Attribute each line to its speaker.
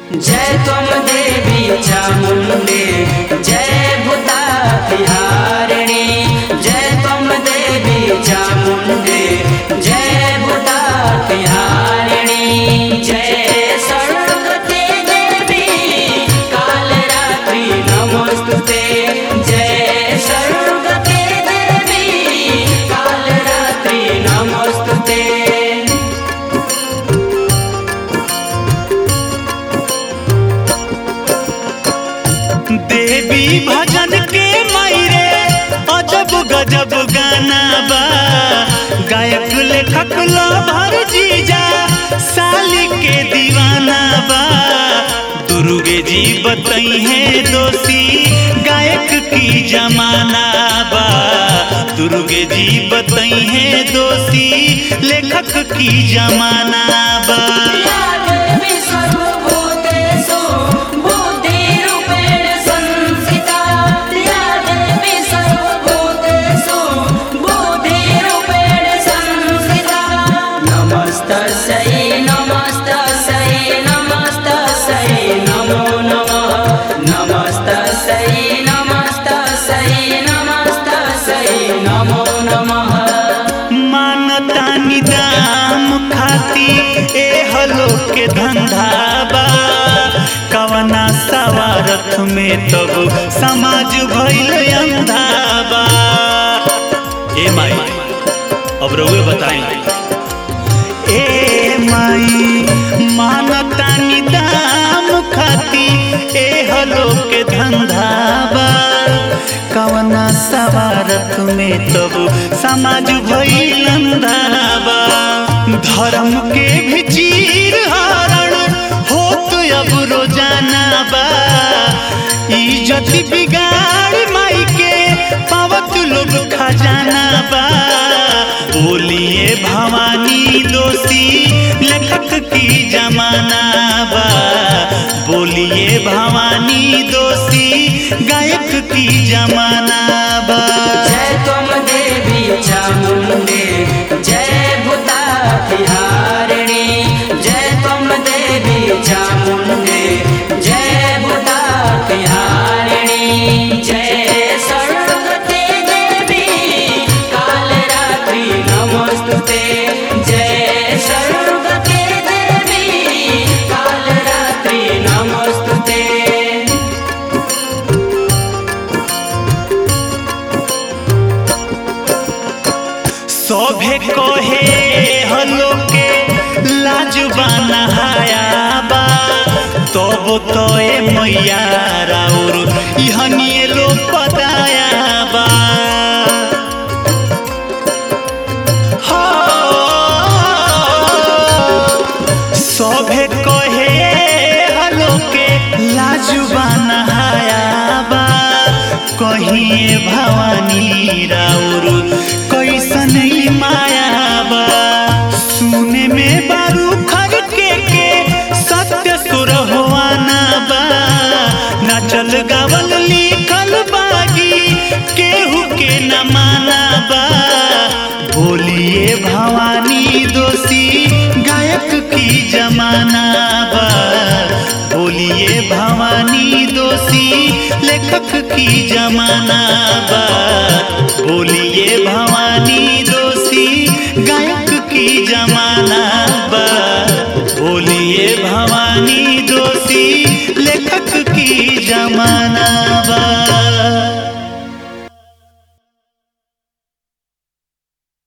Speaker 1: जय त्वं देवी चामुण्डे जय भूता बिहारिणी जय त्वं देवी चामुण्डे जय भूता बिहारिणी जय सरस्वती देवी कालरात्रि नमोस्तुते जय सरस्वती देवी कालरात्रि नमोस्तुते
Speaker 2: देवी भजन के मायरे अजब गजब गाना बा गायक लेखक भर जीजा साली के दीवाना बा दुर्गे जी बतई है दोषी गायक की जमाना बा दुर्गे जी बतई है दोषी लेखक की जमाना बा
Speaker 1: यादेवी सर्वभूतेषु बुद्धिरूपेण संस्थिता यादेवी सर्वभूतेषु बुद्धिरूपेण संस्थिता नमस्तस्यै नमस्तस्यै नमस्तस्यै नमो नमः नमस्तस्यै नमस्तस्यै नमस्तस्यै नमो नमः
Speaker 2: मानतानी दाम खाती ए हलो के धंधा बा कवना सवारथ में तब समाज भइल अंधा बा ए माई अब रउए बताई ए माई मानतानी दाम खाती ए हलो के धंधा बा कवना सवारत में तब समाज भइल अंधाबा धर्म के भी चीर हरण होत अब रोजाना बा इज्जत बिगाड़ माई के पावत लोग खजाना बा बोलिए भवानी दोषी लेखक की जमाना बा बोलिए भवानी दोषी गायक की जमाना बा
Speaker 1: जय त्वं देवी चामुण्डे जय भूता बिहारिणी जय त्वं देवी चामुण्डे जय भूता बिहारिणी जय सरस्वती देवी कालरात्रि नमोस्तुते जय सरस्वती देवी कालरात्रि नमोस्तुते
Speaker 2: सभे कहे हलो के लाजबाना हाया बा तब तो ए मैया राउर इहनिए लो पदाया बा हो, सभे कहे हलो के लाजबाना हाया बा कहिए भवानी राउर कैसन ई माया बा सुने में बारू खर के के सत्य सुर होवाना बा नाचल गावल लिखल बागी केहू के न माना बा बोलिए भवानी दोषी गायक की जमाना बा बोलिए भवानी दोषी लेखक की जमाना बा बोलिए भवानी दोषी गायक की जमाना बा बोलिए भवानी दोषी लेखक की जमाना